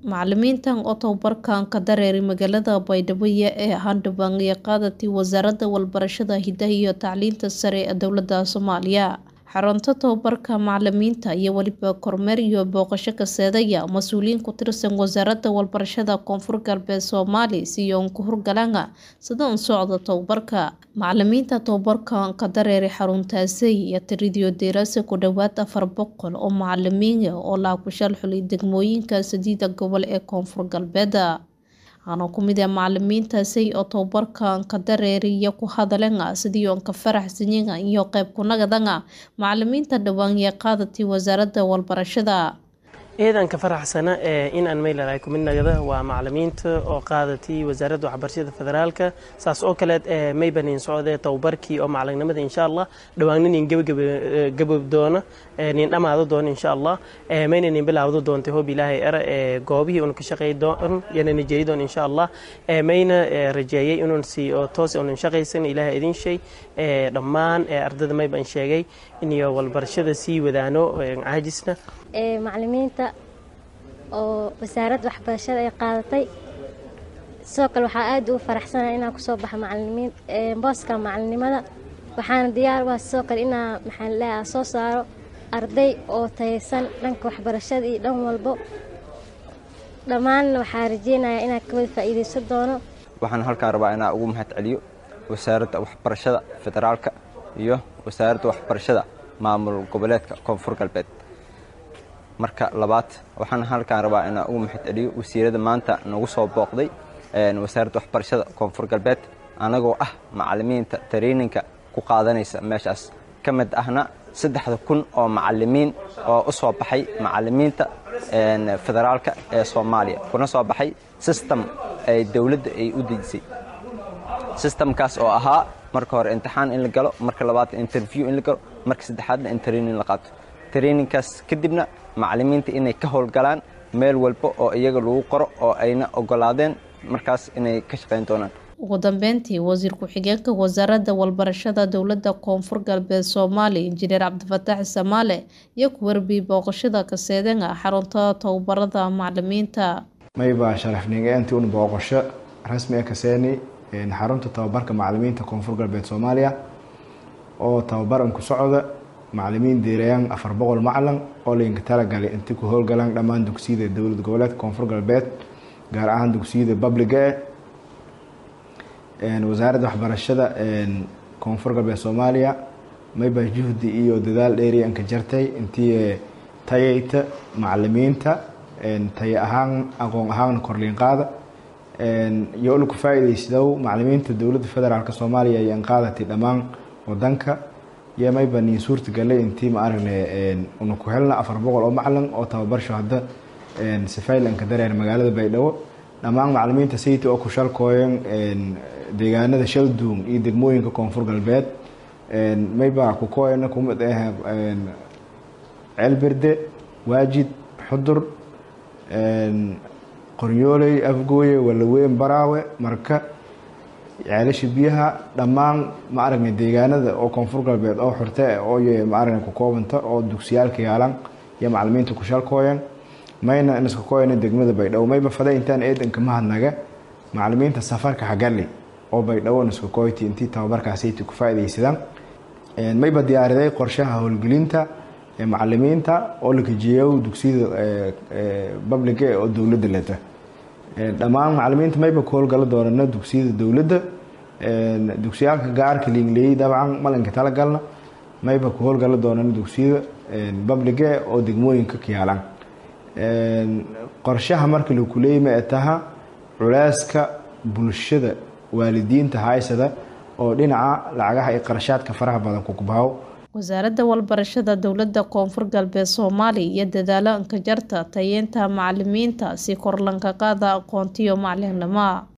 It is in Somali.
Macalimiintan oo tababarkan ka dareeray magaalada Baydhabo ee Handubaan iyo qaadatii Wasaaradda Waxbarashada, Hidaha iyo Tacliinta Sare ee Dowladda Soomaaliya. Xarunta tababarka macalimiinta iyo weliba kormeer iyo booqasho ka seedaya mas-uuliyiin ku tirsan Wasaaradda Waxbarashada Koonfur Galbeed Soomaaliya si ay uga howlgalaan sida uu socdo tababarka. Macalimiinta tababarkan ka dareeray xaruntaasi iyo tiradii daraasad ku dhawaad afar boqol oo macalimiin ah oo la kushalxulay degmooyinka saddeeda gobol ee Koonfur Galbeed. Waxaana ku mid ah macalimiintaasi oo tababarkan ka dareeray iyo ku hadleen sidii ay ka faraxsan yihiin iyo qayb ku nagadaan macalimiinta dhawaan ee qaadatii Wasaaradda Waxbarashada. eedan ka faraxsana in aan meelahay ku mid nagada waa macalimiinta oo qaadatay wasaaradda waxbarashada federaalka saas oo kale mayba nin socdee tababarkii oo macalinnimada insha allah dhawaan nin gabagabab doona nin dhammaado doona insha allah mayna nin bilaawdo doontay hoob ilaahay era goobihii uun ka shaqeey doon yana nijeri doon insha allah mayna rajeeyay inuun si oo toos uun shaqaysan ilaahay idin shay dhammaan ardada mayba in sheegay iniyo walbarashada sii wadaano caajisna macalimiinta oo wasaaradda waxbarashada ay qaadatay sidoo kale waxaa aad ugu faraxsanahay inaan kusoo baxa macalimiin booska macalinimada waxaana diyaar u ah sidoo kale inaa maxaan leeyahay soo saaro arday oo tayaysan dhanka waxbarashada iyo dhan walbo dhammaanna waxaa rajeynayaa inaan ka wada faa'iidaysan doono waxaan halkaan rabaa inaan ugu mahad celiyo wasaaradda waxbarashada federaalka iyo wasaaradda waxbarashada maamul goboleedka koonfur galbeed marka labaad waxaan halkaan rabaa inaan ugu mahad celiyo wasiirada maanta nagu soo booqday wasaaradda waxbarashada koonfur galbeed anagoo ah macalimiinta tareyninka ku qaadanaysa meeshaas ka mid ahna saddexda kun oo macalimiin oo u soo baxay macalimiinta federaalka ee soomaaliya kuna soo baxay sistem ay dowladda ay u dejisay sistamkaas oo ahaa marka hore imtixaan in la galo marka labaad interview in la galo marka saddexaadna in training la qaato traininkaas kadibna macalimiinta inay ka howlgalaan meel walba oo iyaga lagu qoro oo ayna ogolaadeen markaas inay ka shaqayn doonaan ugu dambeyntii wasiir ku-xigeenka wasaaradda waxbarashada dowladda koonfur galbeed soomaaliya injineer cabdifataax samaale iyo ku warbiyey booqashada kaseedanga xarunta tababarada macalimiinta maybaa sharafnigeenti un booqasho rasmi ah kaseeni xarunta tababarka macalimiinta koonfur galbeed soomaaliya oo tababaran ku socda macalimiin deerayaan afar boqol macalin oo laydinka talagalay inta ku howlgalaan dhammaan dugsiyada dowlad goboleedka koonfur galbeed gaar ahaan dugsiyada babliga e wasaaradda waxbarashada koonfur galbeed soomaaliya maybaa juhdi iyo dadaal dheeri anka jartay intii tayayta macalimiinta tayo ahaan aqoon ahaanna korliin qaada iyo ula ku faa-iideysadow macalimiinta dowladda federaalk soomaaliya ayaan qaadatay dhammaan wadanka iyo mayba niin suurtagalay intii ma aragne una ku helna afar boqol oo macalin oo tababarsho hadda safaylanka dareer magaalada baydhabo dhammaan macalimiinta sayta oo ku shalkooyan deegaanada shalduum iyo degmooyinka koonfur galbeed mayba kukooyana kumid ah ceelberde waajid xudur qoryooley afgooye walaweyn baraawe marka ceelasha biyaha dhammaan ma aragna deegaanada oo koonfur galbeed oo xurte oo ma aragna ku koobanta oo dugsiyaalka yaalan iyo macalimiinta ku shalkooyan mayna in iska kooyana degmada baydhabo mayba fada intaan eedanka mahadnaga macalimiinta safarka xagali oo baydhabo iska kooyti intii tababarkaasayta ku faa-ideysadaan mayba diyaariday qorshaha howlgelinta macalimiinta oo la kajiyeyo dugsiyada babliga oo dowladda leta dhammaan macalimiinta mayba ku howlgala doonana dugsiyada dowladda dugsiyaalka gaarka liinleeyey dabcan malinka talagalna mayba ku howlgala doonana dugsiyada babliga oo degmooyinka ka yaalaan qorshaha marka laku leeyay ma taha culeyska bulshada waalidiinta haysada oo dhinaca lacagaha iyo qarashaadka faraha badan kukubaho wasaaradda waxbarashada dowladda koonfur galbeed soomaaliya iyo dadaalo anka jarta tayeynta macalimiinta si kor lanka qaada aqoontiyo macalinimo